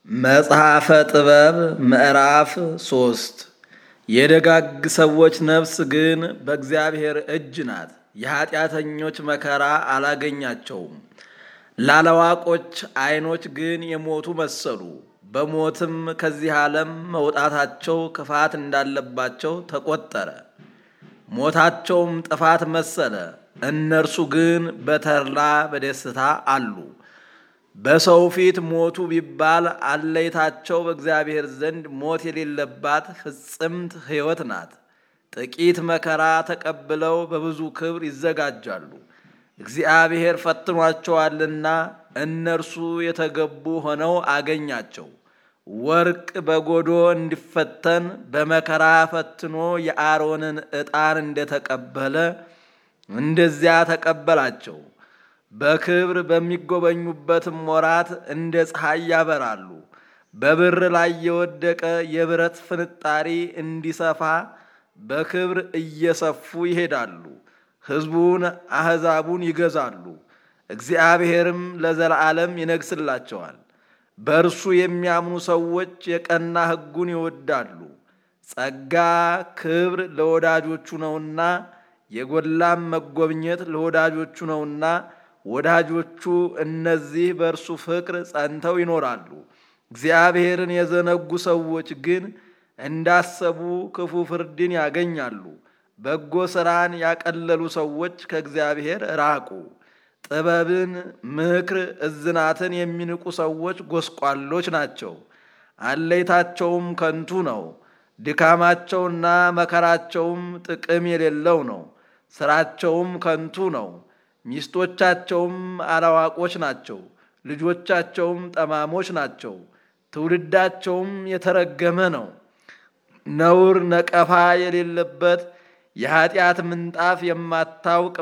መጽሐፈ ጥበብ ምዕራፍ ሶስት የደጋግ ሰዎች ነፍስ ግን በእግዚአብሔር እጅ ናት፣ የኀጢአተኞች መከራ አላገኛቸውም። ላላዋቆች ዐይኖች ግን የሞቱ መሰሉ፣ በሞትም ከዚህ ዓለም መውጣታቸው ክፋት እንዳለባቸው ተቆጠረ። ሞታቸውም ጥፋት መሰለ፣ እነርሱ ግን በተድላ በደስታ አሉ። በሰው ፊት ሞቱ ቢባል አለይታቸው በእግዚአብሔር ዘንድ ሞት የሌለባት ፍጽምት ሕይወት ናት። ጥቂት መከራ ተቀብለው በብዙ ክብር ይዘጋጃሉ። እግዚአብሔር ፈትኗቸዋልና እነርሱ የተገቡ ሆነው አገኛቸው። ወርቅ በጎዶ እንዲፈተን በመከራ ፈትኖ የአሮንን ዕጣን እንደተቀበለ እንደዚያ ተቀበላቸው። በክብር በሚጎበኙበትም ወራት እንደ ፀሐይ ያበራሉ። በብር ላይ የወደቀ የብረት ፍንጣሪ እንዲሰፋ በክብር እየሰፉ ይሄዳሉ። ሕዝቡን አሕዛቡን ይገዛሉ። እግዚአብሔርም ለዘላለም ይነግስላቸዋል። በእርሱ የሚያምኑ ሰዎች የቀና ሕጉን ይወዳሉ። ጸጋ ክብር ለወዳጆቹ ነውና የጎላም መጎብኘት ለወዳጆቹ ነውና ወዳጆቹ እነዚህ በእርሱ ፍቅር ጸንተው ይኖራሉ። እግዚአብሔርን የዘነጉ ሰዎች ግን እንዳሰቡ ክፉ ፍርድን ያገኛሉ። በጎ ሥራን ያቀለሉ ሰዎች ከእግዚአብሔር ራቁ። ጥበብን፣ ምክር፣ እዝናትን የሚንቁ ሰዎች ጎስቋሎች ናቸው። አለይታቸውም ከንቱ ነው። ድካማቸውና መከራቸውም ጥቅም የሌለው ነው። ሥራቸውም ከንቱ ነው። ሚስቶቻቸውም አላዋቆች ናቸው። ልጆቻቸውም ጠማሞች ናቸው። ትውልዳቸውም የተረገመ ነው። ነውር ነቀፋ የሌለበት የኀጢአት ምንጣፍ የማታውቅ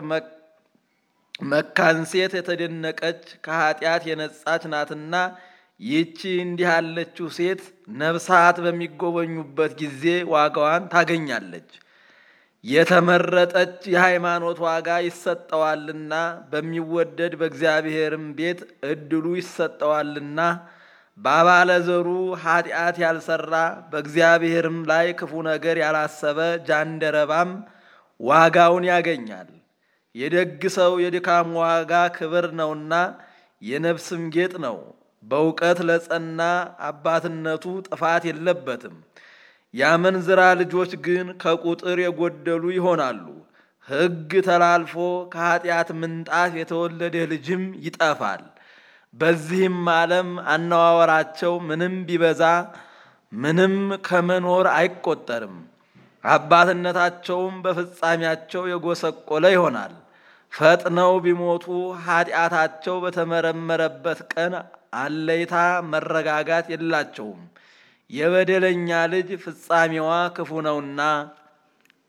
መካን ሴት የተደነቀች ከኀጢአት የነጻች ናትና ይህቺ እንዲህ ያለችው ሴት ነፍሳት በሚጎበኙበት ጊዜ ዋጋዋን ታገኛለች። የተመረጠች የሃይማኖት ዋጋ ይሰጠዋልና በሚወደድ በእግዚአብሔርም ቤት እድሉ ይሰጠዋልና በአባለ ዘሩ ኀጢአት ያልሰራ በእግዚአብሔርም ላይ ክፉ ነገር ያላሰበ ጃንደረባም ዋጋውን ያገኛል። የደግ ሰው የድካም ዋጋ ክብር ነውና የነፍስም ጌጥ ነው። በእውቀት ለጸና አባትነቱ ጥፋት የለበትም። የአመንዝራ ልጆች ግን ከቁጥር የጎደሉ ይሆናሉ። ሕግ ተላልፎ ከኀጢአት ምንጣፍ የተወለደ ልጅም ይጠፋል። በዚህም ዓለም አነዋወራቸው ምንም ቢበዛ ምንም ከመኖር አይቆጠርም። አባትነታቸውም በፍጻሜያቸው የጎሰቆለ ይሆናል። ፈጥነው ቢሞቱ ኀጢአታቸው በተመረመረበት ቀን አለይታ መረጋጋት የላቸውም። የበደለኛ ልጅ ፍጻሜዋ ክፉ ነውና